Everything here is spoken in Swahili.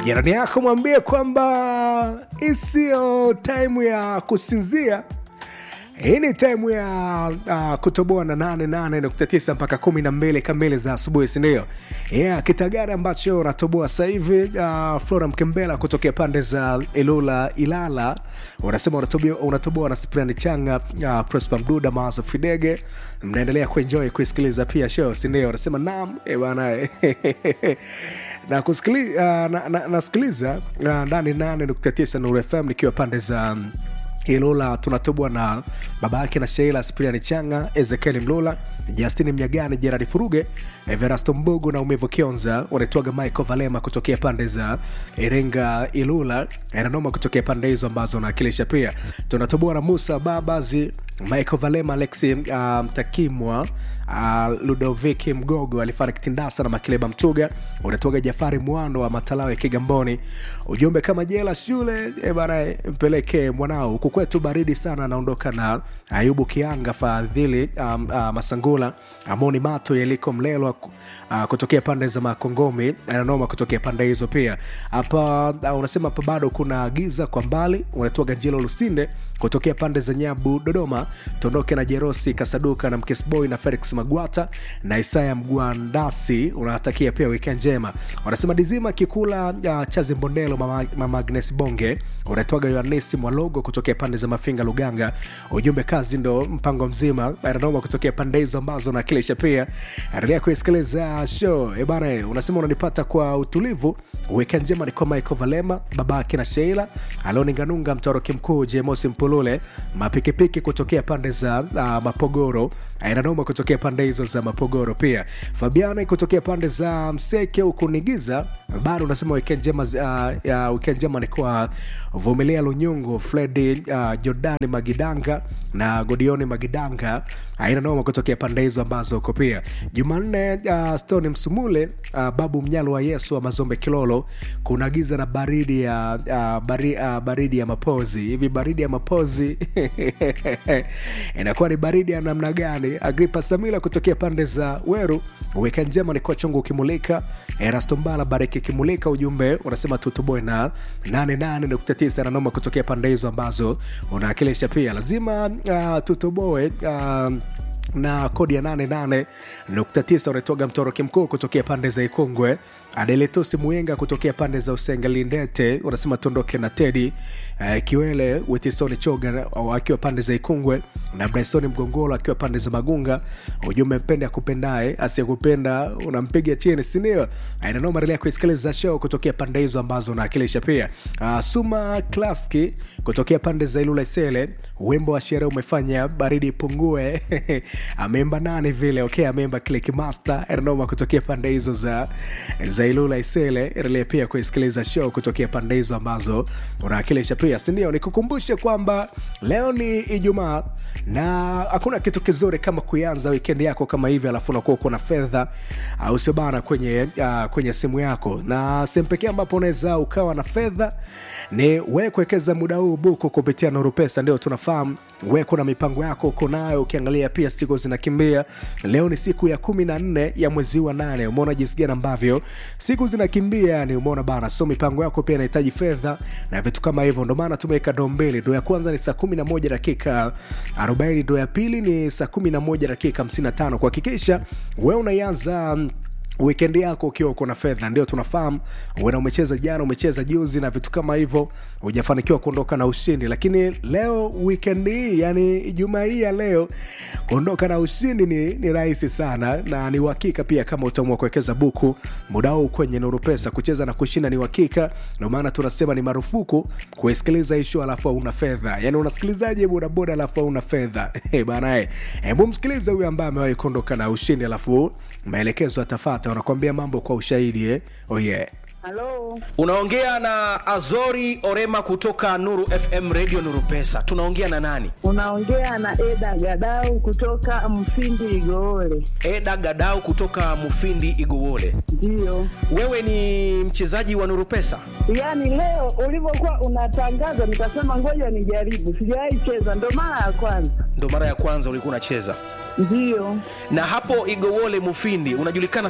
jirani yako mwambie kwamba isiyo taimu ya kusinzia hii ni taimu ya uh, kutoboa na 88.9 mpaka 12 kamili za asubuhi sindio yeah, kitagari ambacho unatoboa sasa hivi uh, flora mkembela kutokea pande za ilula ilala unasema unatoboa, unatoboa na spriani changa uh, prosper mduda mawazo fidege mnaendelea kuenjoy kuisikiliza pia show sindio unasema nam e bana na kusikili, uh, na, na, nasikiliza uh, ndani 8.9 Nuru FM nikiwa pande za um, Ilula tunatobwa na baba yake na Sheila Spiriani Changa, Ezekiel Mlula, Justini Mnyagani, Gerard Furuge, Everasto Mbogo na Umevu Kionza, wanaitwaga Michael Valema kutokea pande za Iringa Ilula, Nanoma kutokea pande hizo ambazo naakilisha pia. Tunatoboa na Musa Babazi, Michael Valema, Alexi uh, Mtakimwa, uh, Ludoviki Mgogo alifariki Tindasa na Makileba Mtuga, unatoga Jafari Mwando wa Matalawe Kigamboni. Ujumbe kama jela shule e bana, mpeleke mwanao huku kwetu baridi sana. Anaondoka na Ayubu Kianga Fadhili um, uh, Masangula Amoni Mato Yeliko Mlelwa uh, kutokea pande za Makongomi ananoma kutokea pande hizo pia. Hapa uh, unasema hapa bado kuna giza kwa mbali, unatoga Njelo Lusinde kutokea pande za Nyabu Dodoma. Tondoke na Jerosi Kasaduka na Mkesboy na Felix Magwata na Isaya Mgwandasi, unawatakia pia weekend njema. Wanasema Dizima Kikula uh, Chazi Mbondelo, mama, mama Agnes Bonge, unatoga Yohanesi Mwalogo kutokea pande za Mafinga Luganga. Ujumbe kazi ndo mpango mzima, ananoma kutokea pande hizo ambazo nakilisha pia. Endelea kuisikiliza show e bana, unasema unanipata kwa utulivu. Weekend njema ni kwa Michael Valema, babake na Sheila Aloni Nganunga, mtoroki mkuu Jemosi Mpulule, mapikipiki kutokea pande za uh, Mapogoro, Ainanoma kutokea pande hizo za Mapogoro pia, Fabiana kutokea pande za Mseke huku Nigiza. Bado unasema weekend njema uh, ya weekend njema ni kwa Vumilia Lunyungu, Fredi uh, Jordani Magidanga na Godioni Magidanga, aina noma kutokea pande hizo ambazo uko pia. Jumanne uh, Stone Msumule, uh, babu mnyalo wa Yesu wa Mazombe Kilolo, kuna giza na baridi ya uh, bari, uh, baridi ya mapozi hivi. Baridi ya mapozi inakuwa ni baridi ya namna gani? Agripa Samila kutokea pande za Weru, weekend njema ni kwa chungu ukimulika. Erasto Mbala bariki kimulika, ujumbe unasema tutuboe na 88.9 na noma kutokea pande hizo ambazo unaakilisha pia, lazima uh, tutoboe uh, na kodi ya 88.9 unatoga mtoroki mkuu kutokea pande za Ikongwe. Adeletosi Muyenga kutokea pande za Usenga Lindete unasema tuondoke na Tedi uh, Kiwele Witisoni Choga akiwa pande za Ikongwe na Bryson Mgongolo akiwa pande za Magunga. Ujumbe mpende akupendaye, asiyekupenda unampiga chini, sindio? Ainanoma, endelea kuisikiliza show kutokea pande hizo ambazo unaakilisha pia. Uh, Suma Klaski kutokea pande za Ilula Isele, wimbo wa sherehe umefanya baridi ipungue ameimba nani vile okay, ameimba Click Master Ernoma kutokea pande hizo za za Ilula Isele. Endelea pia kuisikiliza show kutokea pande hizo ambazo unaakilisha pia, sindio? Nikukumbushe kwamba leo ni Ijumaa na hakuna kitu kizuri kama kuanza wikendi yako kama hivi, alafu unakuwa uko na fedha au sio bana, kwenye uh, kwenye simu yako, na sehemu pekee ambapo unaweza ukawa na fedha ni we kuwekeza muda huu buku kupitia Nuru Pesa. Ndio tunafahamu we kuna mipango yako uko nayo, ukiangalia pia siku zinakimbia. Leo ni siku ya kumi na nne ya mwezi wa nane. Umeona jinsi gani ambavyo siku zinakimbia, yani umeona bana, so mipango yako pia inahitaji fedha na vitu kama hivyo. Ndo maana tumeweka doo mbili. Doo ya kwanza ni saa kumi na moja dakika arobaini. Doo ya pili ni saa kumi na moja dakika hamsini na tano kuhakikisha we unaianza wikendi yako ukiwa uko na fedha. Ndio tunafahamu uena umecheza jana, umecheza juzi na vitu kama hivyo, hujafanikiwa kuondoka na ushindi, lakini leo wikendi hii, yani Ijumaa hii ya leo, kuondoka na ushindi ni, ni rahisi sana na ni uhakika pia, kama utaamua kuwekeza buku muda huu kwenye Nuru Pesa. Kucheza na kushinda ni uhakika, ndio maana tunasema ni marufuku kuisikiliza ishu alafu hauna fedha. Yani unasikilizaje bodaboda alafu hauna fedha? Bana, hebu msikilize huyu ambaye amewahi kuondoka na ushindi alafu maelekezo atafata wanakuambia mambo kwa ushahidi eh? Oh yeah. Halo, Unaongea na Azori Orema kutoka Nuru FM Radio Nuru Pesa. Tunaongea na nani? unaongea na Eda Gadau kutoka Mfindi Igoole. Eda Gadau kutoka Mufindi Iguwole. Ndiyo, Wewe ni mchezaji wa Nuru Pesa? yaani leo ulivyokuwa unatangaza nikasema ngoja nijaribu, sijawahi cheza, ndo mara ya kwanza. Ndo mara ya kwanza ulikuwa unacheza. Ndiyo, Na hapo Igowole Mufindi unajulikana